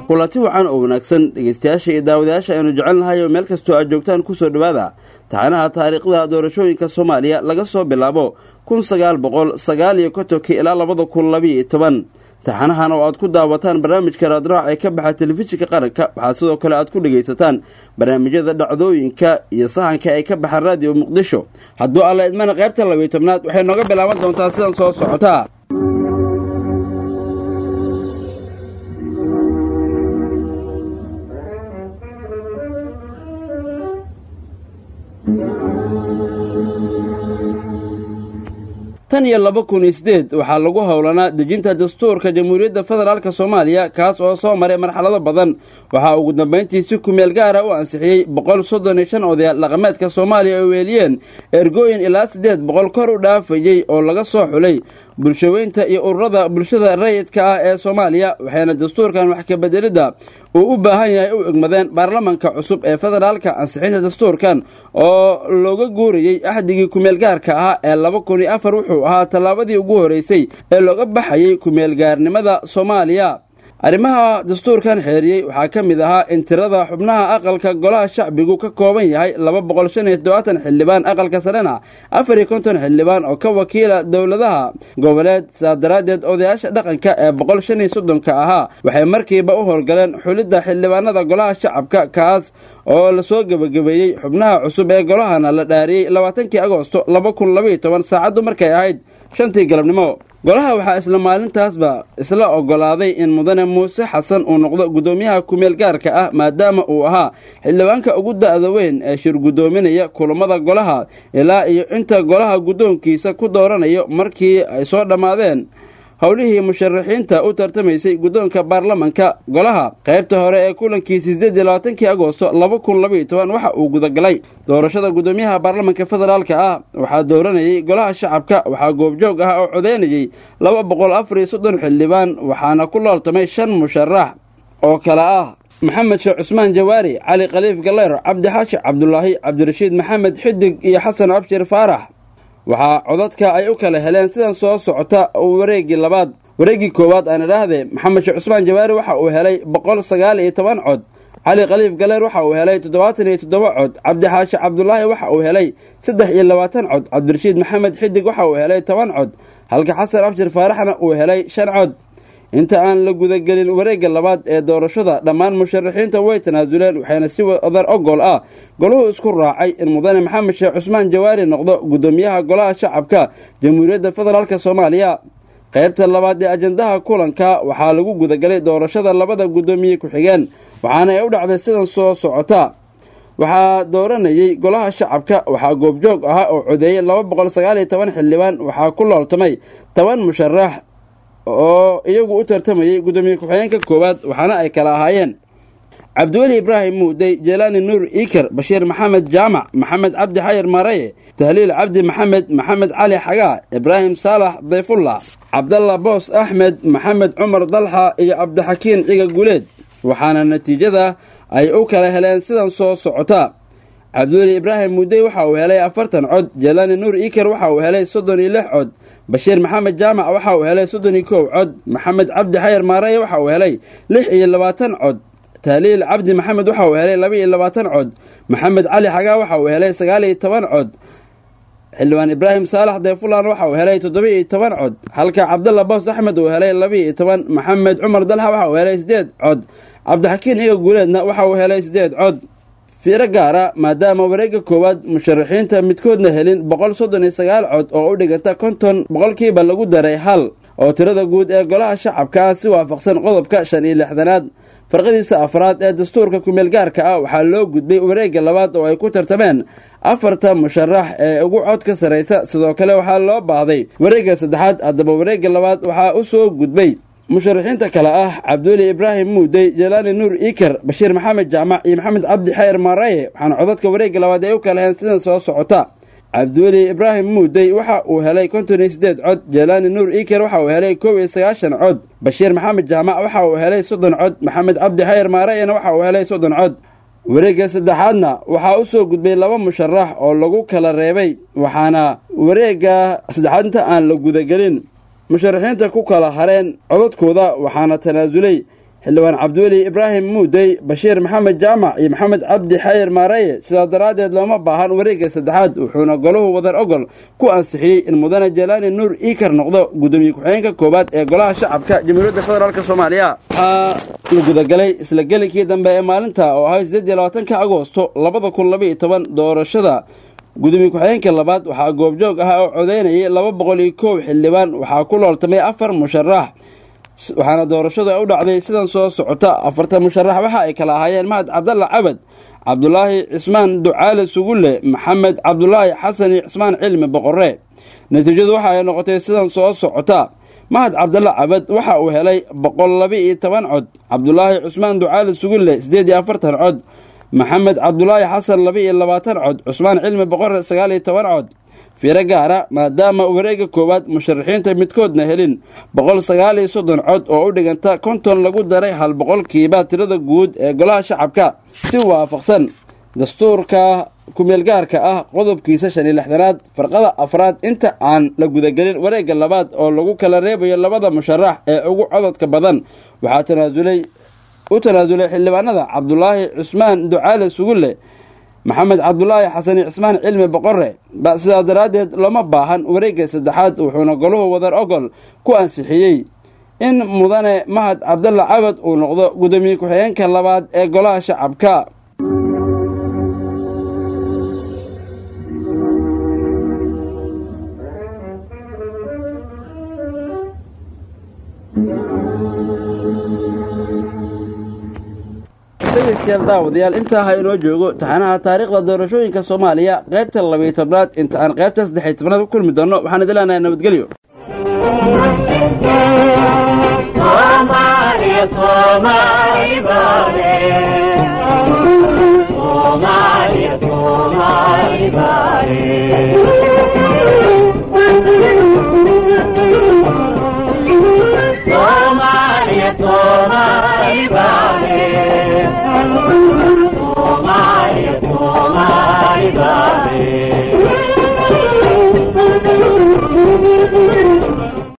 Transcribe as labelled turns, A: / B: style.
A: kulanti wacan oo wanaagsan dhegeystayaasha iyo daawadayaasha aynu jecelnahay oo meel kastoo aad joogtaan kusoo dhowaada taxanaha taariikhda doorashooyinka soomaaliya laga soo bilaabo kun sagaal boqol sagaal iyo kontonkii ilaa labada kun labiiyo toban taxanahan oo aad ku daawataan barnaamijka raadraac ee ka baxa telefishinka qaranka waxaa sidoo kale aad ku dhegaysataan barnaamijyada dhacdooyinka iyo sahanka ee ka baxa raadiyo muqdisho hadduu alla idmana qaybta labiiyo tobnaad waxay nooga bilaaban doontaa sidan soo socotaa tan iyo laba kun iyo sideed waxaa lagu howlanaa dejinta dastuurka jamhuuriyadda federaalk soomaaliya kaas oo soo maray marxalado badan waxaa ugu dambayntii si kumeel gaara u ansixiyey boqol soddon iyo shan odayaal dhaqameedka soomaaliya oo weeliyeen ergooyin ilaa siddeed boqol kor u dhaafayey oo laga soo xulay bulshaweynta iyo ururada bulshada rayidka ah ee soomaaliya waxayna dastuurkan wax kabedelidda uu u baahan yahay u egmadeen baarlamanka cusub ee federaalka ansixinta dastuurkan oo looga guurayey axdigii kumeelgaarka ahaa ee laba kun iyo afar wuxuu ahaa tallaabadii ugu horreysay ee looga baxayey kumeelgaarnimada soomaaliya arrimaha dastuurkan xeeriyey waxaa ka mid ahaa in tirada xubnaha aqalka golaha shacbigu ka kooban yahay laba boqol shan iyo toddobaatan xildhibaan aqalka sarena afar iyo konton xildhibaan oo ka wakiila dowladaha goboleed sidaas daraaddeed odayaasha dhaqanka ee boqol shan iyo soddonka ahaa waxay markiiba u howlgaleen xulidda xildhibaanada golaha shacabka kaas oo lasoo gebagabeeyey xubnaha cusub ee golahana la dhaariyey labaatankii agoosto laba kun labaiyo toban saacaddu markay ahayd shantii galabnimo golaha waxaa isla maalintaasba isla ogolaaday in mudane muuse xasan uu noqdo guddoomiyaha kumeel gaarka ah maadaama uu ahaa xildhibaanka ugu da'da weyn ee shir guddoominaya kulammada golaha ilaa iyo inta golaha guddoonkiisa ku dooranayo markii ay soo dhammaadeen howlihii musharaxiinta u tartamaysay guddoonka baarlamanka golaha qaybta hore ee kulankii sideed iyo labaatankii agoosto laba kun labaiyo toban waxa uu gudagalay doorashada guddoomiyaha baarlamanka federaalka ah waxaa dooranayey golaha shacabka waxaa goobjoog ah oo codeynayey laba boqol afar iyo soddon xildhibaan waxaana ku looltamay shan musharax oo kale ah maxamed sheekh cusmaan jawaari cali khaliif galeyr cabdi xaashi cabdulaahi cabdirashiid maxamed xidig iyo xasan abshir faarax waxaa codadka ay u kala heleen sidan soo socota wareeggii labaad wareeggii koowaad aan idhaahdee maxamed sheekh cusmaan jawaari waxa uu helay boqol sagaal iyo toban cod cali khaliif galeer waxa uu helay toddobaatan iyo toddoba cod cabdi xaashi cabdulaahi waxa uu helay saddex iyo labaatan cod cabdirashiid maxamed xidig waxa uu helay toban cod halka xasan abshir faaraxna uu helay shan cod inta aan la gudagelin wareegga labaad ee doorashada dhammaan musharaxiinta way tanaasuleen waxayna si wadar ogol ah golahu isku raacay in mudane maxamed sheekh cusmaan jawaari noqdo guddoomiyaha golaha shacabka jamhuuriyadda federaalk soomaaliya qaybta labaad ee ajandaha kulanka waxaa lagu gudagalay doorashada labada guddoomiye ku-xigeen waxaana ay u dhacday sidan soo socota waxaa dooranayey golaha shacabka waxaa goobjoog ahaa oo codeeyey laba boqol sagaal iyo toban xildhibaan waxaa ku looltamay toban musharax oo iyagu u tartamayey guddoomiye ku-xigeenka koowaad waxaana ay kala ahaayeen cabdiweli ibraahim muudey jeelaani nuur iikar bashiir maxamed jaamac maxamed cabdi xayar maraye tahliil cabdi maxamed maxamed cali xagaa ibraahim saalax dayfullah cabdalla boos axmed maxamed cumar dalxa iyo cabdixakiin ciga guleed waxaana natiijada ay u kala heleen sidan soo socota cabdiweli ibraahim muudey waxa uu helay afartan cod jeelaani nuur iikar waxa uu helay soddon iyo lix cod bashiir maxamed jaamac waxa uu helay soddon iyo kow cod maxamed cabdi xayar maaraye waxa uu helay lix iyo labaatan cod tahliil cabdi maxamed waxa uu helay laba iyo labaatan cod maxamed cali xagaa waxa uu helay sagaal iyo toban cod xildhibaan ibraahim saalax deefulan waxa uu helay toddoba iyo toban cod halka cabdalla boos axmed uu helay laba iyo toban maxamed cumar dalxa waxa uu helay siddeed cod cabdixakiin iga guuleedna waxa uu helay siddeed cod fiiro gaara maadaama wareegga koowaad musharaxiinta midkoodna helin boqol soddon iyo sagaal cod oo u dhiganta konton boqolkiiba lagu daray hal oo tirada guud ee golaha shacabka ah si waafaqsan qodobka shan iyo lixdanaad farqadiisa afraad ee dastuurka kumeelgaarka ah waxaa loo gudbay wareegga labaad oo ay ku tartameen afarta musharax ee ugu cod ka sarraysa sidoo kale waxaa loo baahday wareegga saddexaad haddaba wareegga labaad waxaa u soo gudbay musharaxiinta kale ah cabdiweli ibraahim muudey jelaani nuur iikar bashiir maxamed jaamac iyo maxamed cabdi xayar maaraye waxaana codadka wareegga labaad ay u kala heen sidan soo socota cabdiweli ibraahim muudey waxa uu helay konton iyo siddeed cod jelaani nuur iikar waxa uu helay kow iyo sagaashan cod bashiir maxamed jaamac waxa uu helay soddon cod maxamed cabdi xayar maarayena waxa uu helay soddon cod wareegga saddexaadna waxaa u soo gudbay laba musharax oo lagu kala reebay waxaana wareegga saddexaad inta aan la gudagelin musharaxiinta ku kala hareen codadkooda waxaana tanaasulay xildhibaan cabdiweli ibraahim muudey bashiir maxamed jaamac iyo maxamed cabdi xayir maareye sidaas daraaddeed looma baahan wareegga saddexaad wuxuuna golahu wadar ogol ku ansixiyey in mudane jelaani nuur iikar noqdo gudoomiye ku-xigeenka koowaad ee golaha shacabka jamhuuriyadda federaalk soomaaliya waxaa la gudagalay isla gelikii dambe ee maalinta oo ahay sideed iyo labaatanka agoosto labada kun labaiyo toban doorashada gudoomiye ku-xigeenka labaad waxaa goobjoog ah oo codeynayay laba boqol iyo koow xildhibaan waxaa ku looltamay afar musharax waxaana doorashadu ay u dhacday sidan soo socota afartan musharax waxa ay kala ahaayeen mahad cabdalla cabad cabdulaahi cismaan ducaale sugulle maxamed cabdulaahi xasan iyo cismaan cilmi boqorre natiijadu waxa ay noqotay sidan soo socota mahad cabdalla cabad waxa uu helay boqol laba iyo toban cod cabdulaahi cusmaan ducaale sugulle siddeed iyo afartan cod maxamed cabdulaahi xasan laba iyo labaatan cod cusmaan cilmi boqorre sagaal iyo toban cod fiiro gaara maadaama wareegga koowaad musharaxiinta midkoodna helin boqol sagaal iyo soddon cod oo u dhiganta konton lagu daray hal boqolkiiba tirada guud ee golaha shacabka si waafaqsan dastuurka kumeelgaarka ah qodobkiisa shan iyo lixdanaad farqada afraad inta aan la gudagelin wareegga labaad oo lagu kala reebayo labada musharax ee ugu cododka badan waxaa tanaasulay u tanaasulay xildhibaanada cabdulaahi cusmaan ducaale sugulle maxamed cabdulaahi xasan cismaan cilmi boqorre sidaas daraaddeed looma baahan wareegga saddexaad wuxuuna goluhu wadar ogol ku ansixiyey in mudane mahad cabdalla cabad uu noqdo gudoomiye ku-xigeenka labaad ee golaha shacabka dhegeystayaal daawadayaal intaa ha inoo joogo taxanaha taariikhda doorashooyinka soomaaliya qaybta labayo tobnaad inta aan qaybta saddexiy tobnaad ku kulmi doonno waxaan idin leenahay nabadgelyo
B: Bye.